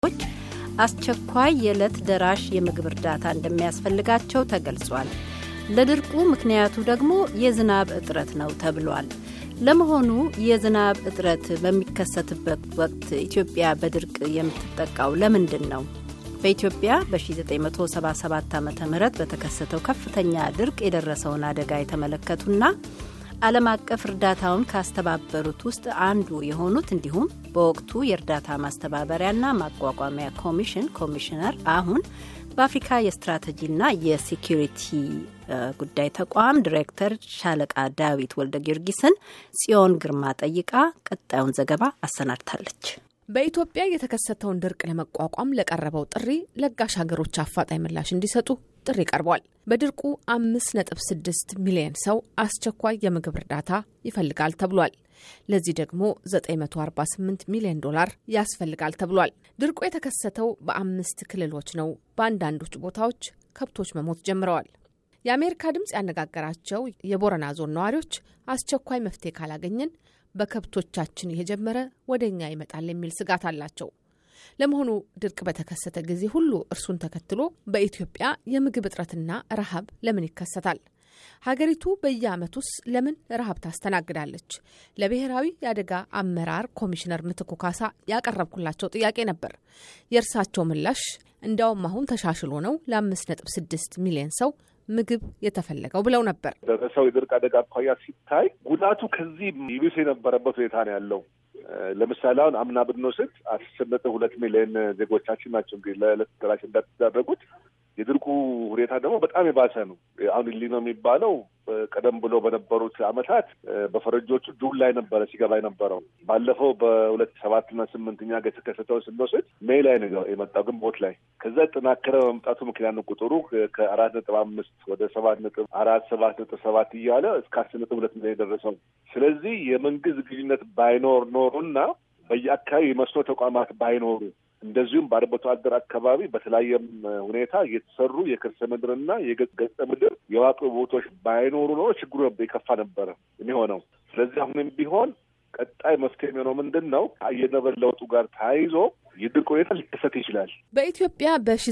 አስቸኳይ የዕለት ደራሽ የምግብ እርዳታ እንደሚያስፈልጋቸው ተገልጿል። ለድርቁ ምክንያቱ ደግሞ የዝናብ እጥረት ነው ተብሏል። ለመሆኑ የዝናብ እጥረት በሚከሰትበት ወቅት ኢትዮጵያ በድርቅ የምትጠቃው ለምንድን ነው? በኢትዮጵያ በ1977 ዓ ም በተከሰተው ከፍተኛ ድርቅ የደረሰውን አደጋ የተመለከቱና ዓለም አቀፍ እርዳታውን ካስተባበሩት ውስጥ አንዱ የሆኑት እንዲሁም በወቅቱ የእርዳታ ማስተባበሪያና ማቋቋሚያ ኮሚሽን ኮሚሽነር አሁን በአፍሪካ የስትራቴጂና የሴኪሪቲ ጉዳይ ተቋም ዲሬክተር ሻለቃ ዳዊት ወልደ ጊዮርጊስን ጽዮን ግርማ ጠይቃ ቀጣዩን ዘገባ አሰናድታለች። በኢትዮጵያ የተከሰተውን ድርቅ ለመቋቋም ለቀረበው ጥሪ ለጋሽ ሀገሮች አፋጣኝ ምላሽ እንዲሰጡ ጥሪ ቀርቧል። በድርቁ አምስት ነጥብ ስድስት ሚሊዮን ሰው አስቸኳይ የምግብ እርዳታ ይፈልጋል ተብሏል። ለዚህ ደግሞ 948 ሚሊዮን ዶላር ያስፈልጋል ተብሏል። ድርቁ የተከሰተው በአምስት ክልሎች ነው። በአንዳንዶች ቦታዎች ከብቶች መሞት ጀምረዋል። የአሜሪካ ድምፅ ያነጋገራቸው የቦረና ዞን ነዋሪዎች አስቸኳይ መፍትሄ ካላገኘን በከብቶቻችን እየጀመረ ወደ እኛ ይመጣል የሚል ስጋት አላቸው። ለመሆኑ ድርቅ በተከሰተ ጊዜ ሁሉ እርሱን ተከትሎ በኢትዮጵያ የምግብ እጥረትና ረሃብ ለምን ይከሰታል? ሀገሪቱ በየዓመቱስ ለምን ረሃብ ታስተናግዳለች? ለብሔራዊ የአደጋ አመራር ኮሚሽነር ምትኩ ካሳ ያቀረብኩላቸው ጥያቄ ነበር። የእርሳቸው ምላሽ እንዲያውም አሁን ተሻሽሎ ነው ለአምስት ነጥብ ስድስት ሚሊዮን ሰው ምግብ የተፈለገው ብለው ነበር። ደረሰው የድርቅ አደጋ አኳያ ሲታይ ጉዳቱ ከዚህ ይብስ የነበረበት ሁኔታ ነው ያለው። ለምሳሌ አሁን አምና ብንወስድ አስር ነጥብ ሁለት ሚሊዮን ዜጎቻችን ናቸው እንግዲህ ለዕለት ደራሽ እንዳትዳረጉት የድርቁ ሁኔታ ደግሞ በጣም የባሰ ነው። አሁን ኢሊኖ የሚባለው ቀደም ብሎ በነበሩት ዓመታት በፈረንጆቹ ጁን ላይ ነበረ ሲገባ የነበረው። ባለፈው በሁለት ሰባትና ስምንተኛ ገ የተከሰተውን ስንወስድ ሜይ ላይ ነው የመጣው ግንቦት ላይ። ከዛ ጠናከረ በመምጣቱ ምክንያት ነው ቁጥሩ ከአራት ነጥብ አምስት ወደ ሰባት ነጥብ አራት ሰባት ነጥብ ሰባት እያለ እስከ አስር ነጥብ ሁለት ሚሊዮን የደረሰው። ስለዚህ የመንግስት ዝግጁነት ባይኖር ኖሩና በየአካባቢ የመስኖ ተቋማት ባይኖሩ እንደዚሁም በአርብቶ አደር አካባቢ በተለያየም ሁኔታ የተሰሩ የከርሰ ምድርና የገጸ ምድር የዋቅ ቦታዎች ባይኖሩ ኖሮ ችግሩ የከፋ ነበረ የሚሆነው። ስለዚህ አሁንም ቢሆን ቀጣይ መፍትሄ የሚሆነው ምንድን ነው? አየር ንብረት ለውጡ ጋር ተያይዞ የድርቅ ሁኔታ ሊከሰት ይችላል። በኢትዮጵያ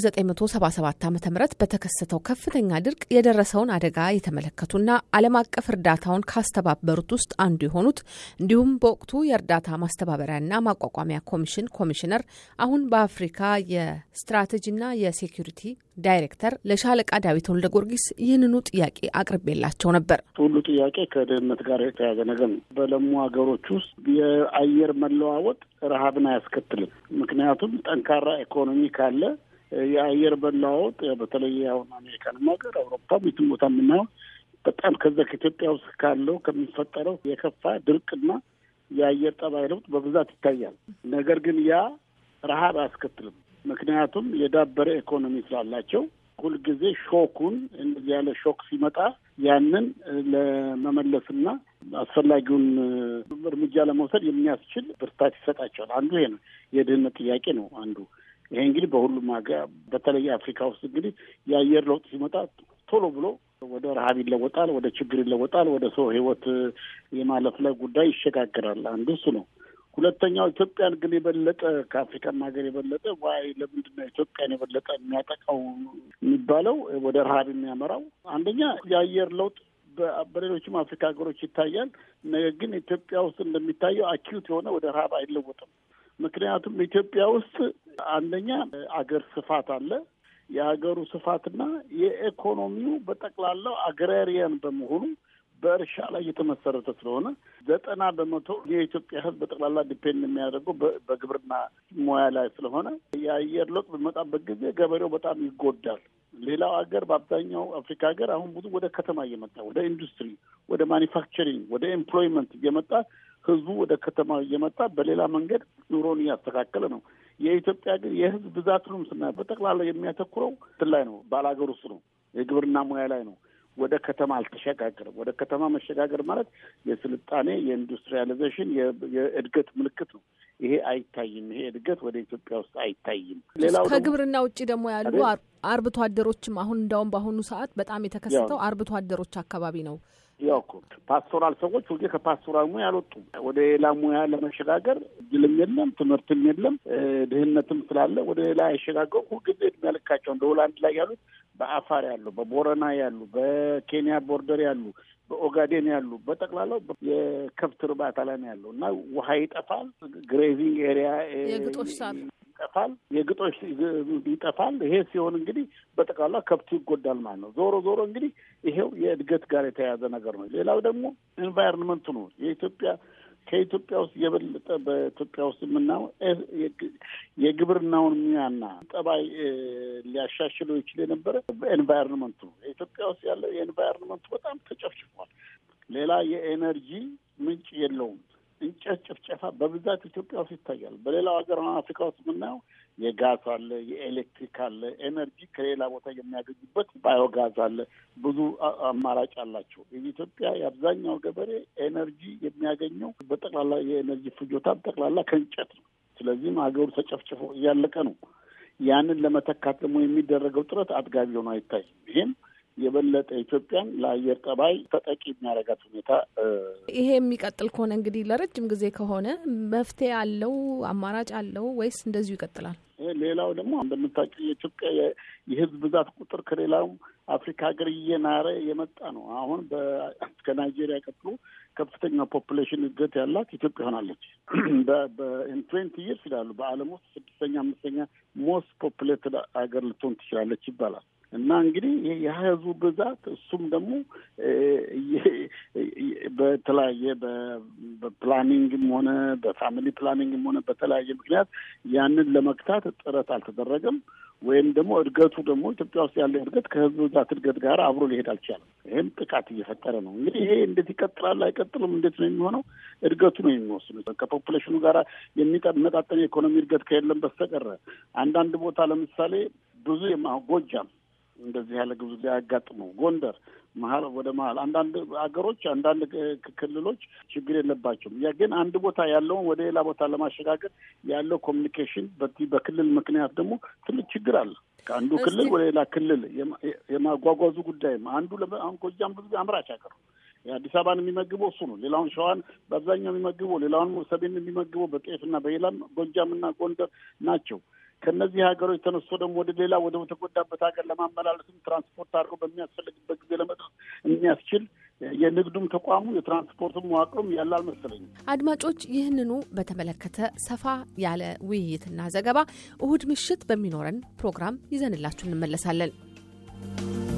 በ1977 ዓ ም በተከሰተው ከፍተኛ ድርቅ የደረሰውን አደጋ የተመለከቱና ዓለም አቀፍ እርዳታውን ካስተባበሩት ውስጥ አንዱ የሆኑት እንዲሁም በወቅቱ የእርዳታ ማስተባበሪያና ማቋቋሚያ ኮሚሽን ኮሚሽነር አሁን በአፍሪካ የስትራቴጂና የሴኩሪቲ ዳይሬክተር ለሻለቃ ዳዊት ወልደ ጊዮርጊስ ይህንኑ ጥያቄ አቅርቤላቸው ነበር። ሁሉ ጥያቄ ከድህነት ጋር የተያዘ ነገር ነው። በለሙ ሀገሮች ውስጥ የአየር መለዋወጥ ረሃብን አያስከትልም። ምክንያቱም ጠንካራ ኢኮኖሚ ካለ የአየር መለዋወጥ በተለይ አሁን አሜሪካንም ሀገር አውሮፓም የትም ቦታ የምናየው በጣም ከዛ ከኢትዮጵያ ውስጥ ካለው ከሚፈጠረው የከፋ ድርቅና የአየር ጠባይ ለውጥ በብዛት ይታያል። ነገር ግን ያ ረሃብ አያስከትልም። ምክንያቱም የዳበረ ኢኮኖሚ ስላላቸው ሁልጊዜ ሾኩን እንደዚህ ያለ ሾክ ሲመጣ ያንን ለመመለስና አስፈላጊውን እርምጃ ለመውሰድ የሚያስችል ብርታት ይሰጣቸዋል። አንዱ ይሄ ነው። የድህነት ጥያቄ ነው አንዱ ይሄ እንግዲህ በሁሉም ሀገር በተለይ አፍሪካ ውስጥ እንግዲህ የአየር ለውጥ ሲመጣ ቶሎ ብሎ ወደ ረሀብ ይለወጣል፣ ወደ ችግር ይለወጣል፣ ወደ ሰው ህይወት የማለፍ ላይ ጉዳይ ይሸጋግራል። አንዱ እሱ ነው። ሁለተኛው ኢትዮጵያን ግን የበለጠ ከአፍሪካም ሀገር የበለጠ ዋይ ለምንድን ነው ኢትዮጵያን የበለጠ የሚያጠቃው የሚባለው ወደ ረሀብ የሚያመራው አንደኛ የአየር ለውጥ በሌሎችም አፍሪካ ሀገሮች ይታያል። ነገር ግን ኢትዮጵያ ውስጥ እንደሚታየው አኪዩት የሆነ ወደ ረሀብ አይለወጥም። ምክንያቱም ኢትዮጵያ ውስጥ አንደኛ አገር ስፋት አለ። የሀገሩ ስፋትና የኢኮኖሚው በጠቅላላው አግራሪያን በመሆኑ በእርሻ ላይ የተመሰረተ ስለሆነ ዘጠና በመቶ የኢትዮጵያ ሕዝብ በጠቅላላ ዲፔንድ የሚያደርገው በግብርና ሙያ ላይ ስለሆነ የአየር ለውጥ በሚመጣበት ጊዜ ገበሬው በጣም ይጎዳል። ሌላው ሀገር በአብዛኛው አፍሪካ ሀገር አሁን ብዙ ወደ ከተማ እየመጣ ወደ ኢንዱስትሪ፣ ወደ ማኒፋክቸሪንግ፣ ወደ ኤምፕሎይመንት እየመጣ ህዝቡ ወደ ከተማ እየመጣ በሌላ መንገድ ኑሮን እያስተካከለ ነው። የኢትዮጵያ ግን የህዝብ ብዛቱንም ስናየው በጠቅላላ የሚያተኩረው እንትን ላይ ነው፣ ባላገር ውስጥ ነው፣ የግብርና ሙያ ላይ ነው። ወደ ከተማ አልተሸጋገርም። ወደ ከተማ መሸጋገር ማለት የስልጣኔ የኢንዱስትሪያላይዜሽን የእድገት ምልክት ነው። ይሄ አይታይም። ይሄ እድገት ወደ ኢትዮጵያ ውስጥ አይታይም። ሌላው ከግብርና ውጭ ደግሞ ያሉ አርብቶ አደሮችም አሁን እንዳውም በአሁኑ ሰዓት በጣም የተከሰተው አርብቶ አደሮች አካባቢ ነው። ያው እኮ ፓስቶራል ሰዎች ሁሌ ከፓስቶራል ሙያ አልወጡም። ወደ ሌላ ሙያ ለመሸጋገር እድልም የለም፣ ትምህርትም የለም፣ ድህነትም ስላለ ወደ ሌላ ያሸጋገሩ ሁልጊዜ እድሜ ልካቸው እንደ ሆላንድ ላይ ያሉት በአፋር ያሉ፣ በቦረና ያሉ፣ በኬንያ ቦርደር ያሉ፣ በኦጋዴን ያሉ በጠቅላላው የከብት እርባታ ላይ ነው ያለው እና ውሃ ይጠፋል። ግሬዚንግ ኤሪያ የግጦሽ ሳር ይጠፋል፣ የግጦሽ ይጠፋል። ይሄ ሲሆን እንግዲህ በጠቅላላ ከብቱ ይጎዳል ማለት ነው። ዞሮ ዞሮ እንግዲህ ይሄው የእድገት ጋር የተያያዘ ነገር ነው። ሌላው ደግሞ ኤንቫይሮንመንቱ ነው። የኢትዮጵያ ከኢትዮጵያ ውስጥ የበለጠ በኢትዮጵያ ውስጥ የምናየው የግብርናውን ሚያና ጠባይ ሊያሻሽለው ይችል የነበረ በኤንቫይሮንመንቱ ነው። የኢትዮጵያ ውስጥ ያለው የኤንቫይሮንመንቱ በጣም ተጨፍጭፏል። ሌላ የኤነርጂ ምንጭ የለውም። እንጨት ጭፍጨፋ በብዛት ኢትዮጵያ ውስጥ ይታያል። በሌላው ሀገር አፍሪካ ውስጥ የምናየው የጋዝ አለ፣ የኤሌክትሪክ አለ፣ ኤነርጂ ከሌላ ቦታ የሚያገኙበት ባዮጋዝ አለ። ብዙ አማራጭ አላቸው። የኢትዮጵያ የአብዛኛው ገበሬ ኤነርጂ የሚያገኘው በጠቅላላ የኤነርጂ ፍጆታ ጠቅላላ ከእንጨት ነው። ስለዚህም ሀገሩ ተጨፍጭፎ እያለቀ ነው። ያንን ለመተካት ደግሞ የሚደረገው ጥረት አጥጋቢ ሆኖ አይታይም። ይህም የበለጠ ኢትዮጵያን ለአየር ጠባይ ተጠቂ የሚያደርጋት ሁኔታ ይሄ የሚቀጥል ከሆነ እንግዲህ ለረጅም ጊዜ ከሆነ መፍትሄ አለው አማራጭ አለው ወይስ እንደዚሁ ይቀጥላል? ሌላው ደግሞ እንደምታውቂው የኢትዮጵያ የሕዝብ ብዛት ቁጥር ከሌላውም አፍሪካ ሀገር እየናረ የመጣ ነው። አሁን ከናይጄሪያ ቀጥሎ ከፍተኛ ፖፑሌሽን እድገት ያላት ኢትዮጵያ ሆናለች። በትዌንቲ ይርስ ይላሉ በዓለም ውስጥ ስድስተኛ አምስተኛ ሞስት ፖፑሌትድ ሀገር ልትሆን ትችላለች ይባላል። እና እንግዲህ የህዝቡ ብዛት እሱም ደግሞ በተለያየ በፕላኒንግም ሆነ በፋሚሊ ፕላኒንግም ሆነ በተለያየ ምክንያት ያንን ለመግታት ጥረት አልተደረገም። ወይም ደግሞ እድገቱ ደግሞ ኢትዮጵያ ውስጥ ያለው እድገት ከህዝብ ብዛት እድገት ጋር አብሮ ሊሄድ አልቻለም። ይህም ጥቃት እየፈጠረ ነው። እንግዲህ ይሄ እንዴት ይቀጥላል አይቀጥልም፣ እንዴት ነው የሚሆነው? እድገቱ ነው የሚወስኑት። ከፖፑሌሽኑ ጋር የሚመጣጠን የኢኮኖሚ እድገት ከየለም በስተቀረ አንዳንድ ቦታ ለምሳሌ ብዙ ጎጃም እንደዚህ ያለ ግዙ ሊያጋጥመው ጎንደር መሀል ወደ መሀል አንዳንድ ሀገሮች አንዳንድ ክልሎች ችግር የለባቸውም። ያ ግን አንድ ቦታ ያለውን ወደ ሌላ ቦታ ለማሸጋገር ያለው ኮሚኒኬሽን በክልል ምክንያት ደግሞ ትልቅ ችግር አለ። ከአንዱ ክልል ወደ ሌላ ክልል የማጓጓዙ ጉዳይም አንዱ አሁን ጎጃም ብዙ አምራች ሀገር ነው። የአዲስ አበባን የሚመግበው እሱ ነው። ሌላውን ሸዋን በአብዛኛው የሚመግበው ሌላውን ሰሜን የሚመግበው በጤፍና በሌላም ጎጃምና ጎንደር ናቸው። ከእነዚህ ሀገሮች ተነስቶ ደግሞ ወደ ሌላ ወደ ተጎዳበት ሀገር ለማመላለስም ትራንስፖርት አድርገው በሚያስፈልግበት ጊዜ ለመድረስ የሚያስችል የንግዱም ተቋሙ የትራንስፖርቱም መዋቅሩም ያለ አልመሰለኝም። አድማጮች፣ ይህንኑ በተመለከተ ሰፋ ያለ ውይይትና ዘገባ እሁድ ምሽት በሚኖረን ፕሮግራም ይዘንላችሁ እንመለሳለን።